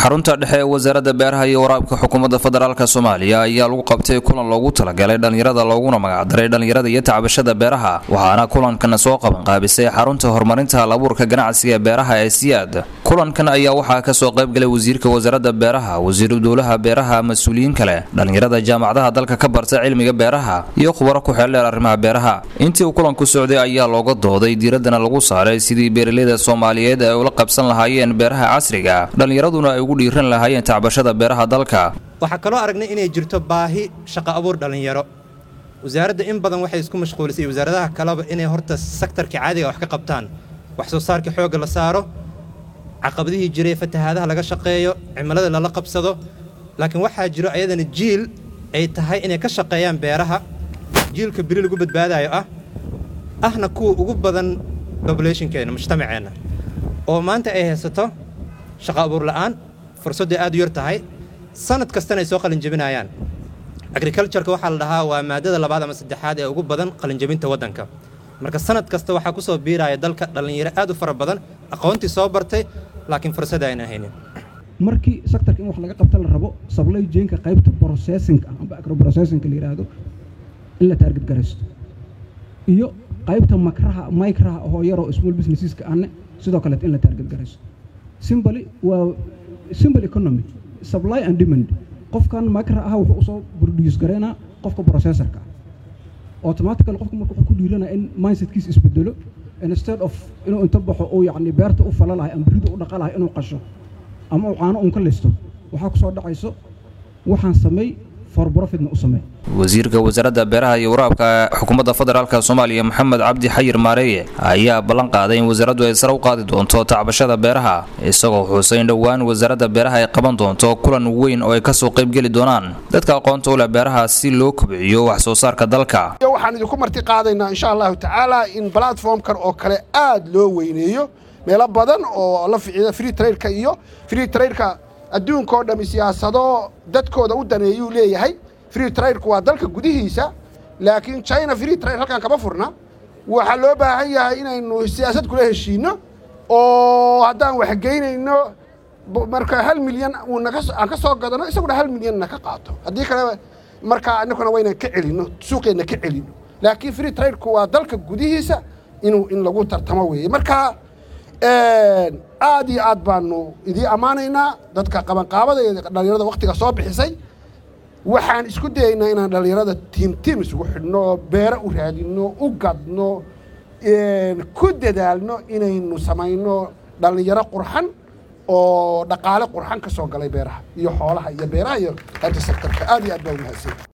xarunta dhexe ee wasaaradda beeraha iyo waraabka xukuumadda federaalk soomaaliya ayaa lagu qabtay kulan loogu talagalay dhallinyarada looguna magacdaray dhallinyarada iyo tacbashada beeraha waxaana kulankan soo qabanqaabisay xarunta horumarinta halabuurka ganacsiga beeraha ee siyaad kulankan ayaa waxaa kasoo qaybgalay wasiirka wasaaradda beeraha wasiiru dowlaha beeraha mas-uuliyiin kale dhallinyarada jaamacadaha dalka ka barta cilmiga beeraha iyo khubaro ku xeeldheer arrimaha beeraha intii uu kulanku socday ayaa looga dooday diiraddana lagu saaray sidii beeraleyda soomaaliyeed ay ula qabsan lahaayeen beeraha casriga dhallinyaraduna ay ugu dhiiran lahaayeen tacbashada beeraha dalka waxaa kaloo aragnay inay jirto baahi shaqo abuur dhallinyaro wasaaradda in badan waxay isku mashquulisay wasaaradaha kaleba inay horta sektarka caadiga wax ka qabtaan wax soo saarka xoogga la saaro caqabadihii jiray fatahaadaha laga shaqeeyo cimilada lala qabsado laakiin waxaa jiro ayadana jiil ay tahay inay ka shaqeeyaan beeraha jiilka beri lagu badbaadayo ah ahna kuwa ugu badan bobulationkeenna mujtamaceenna oo maanta ay haysato shaqo abuur la'aan fursadday aad u yar tahay sanad kastana ay soo qalinjabinayaan agricultureka waxaa la dhahaa waa maadada labaad ama saddexaad ee ugu badan qalinjabinta waddanka marka sanad kasta waxaa ku soo biiraya dalka dhallinyaro aad u fara badan aqoontii soo bartay laakiin fursada ayna haynin markii sectorka in wax laga qabta la rabo supply chainka qaybta processingka amba agro processingka la yidhaahdo in la taarget garaysto iyo qaybta makraha micraha oo yaroo small businesseska ahne sidoo kaleet in la taarget garaysto simbly waa simple economy supply and demand qofkan micra ah wuxuu usoo produce garaynaa qofka processorka ah automatical qofka marka wuxuu ku dhiiranaya in mindsetkiisa isbedelo instead of inuu inta baxo uu yacni beerta u fala lahay ama berida u dhaqa lahay inuu qasho ama uu caano uun ka listo waxaa ku soo dhacayso waxaan sameey for profitna u sameey wasiirka wasaaradda beeraha iyo waraabka xukuumadda federaalk soomaaliya maxamed cabdi xayir maareeye ayaa ballan qaaday in wasaaraddu ay sare u qaadi doonto tacbashada beeraha isagoo xuusay in dhowaan wasaaradda beeraha ay qaban doonto kulan weyn oo ay kasoo qaybgeli doonaan dadka aqoonta u leh beeraha si loo kobciyo wax soo saarka dalka waxaan idinku marti qaadaynaa insha allahu tacaala in platformkan oo kale aad loo weyneeyo meelo badan oo la ficiida free trairka iyo free trairka adduunka oo dhammi siyaasado dadkooda u daneeyuu leeyahay free trairku waa dalka gudihiisa laakiin china free trair halkan kama furna waxaa loo baahan yahay inaynu siyaasad kula heshiinno oo haddaan waxgeynayno marka hal milyan aan ka soo gadano isaguna hal milyanna ka qaato haddii kale markaa annaguna waynaan ka celinno suuqeenna ka celinno laakiin free trairku waa dalka gudihiisa inuu in lagu tartamo weeye marka aad iyo aad baanu idii ammaanaynaa dadka qabanqaabada ee dhallinyarada wakhtiga soo bixisay waxaan isku dayaynaa inaan dhallinyarada tiim tiim isugu xidhno oo beero u raadinno u gadno ku dadaalno inaynu samayno dhallinyaro qurxan oo dhaqaale qurxan ka soo galay beeraha iyo xoolaha iyo beeraha iyo hanta sektorka aad iyo aad baa umahadsan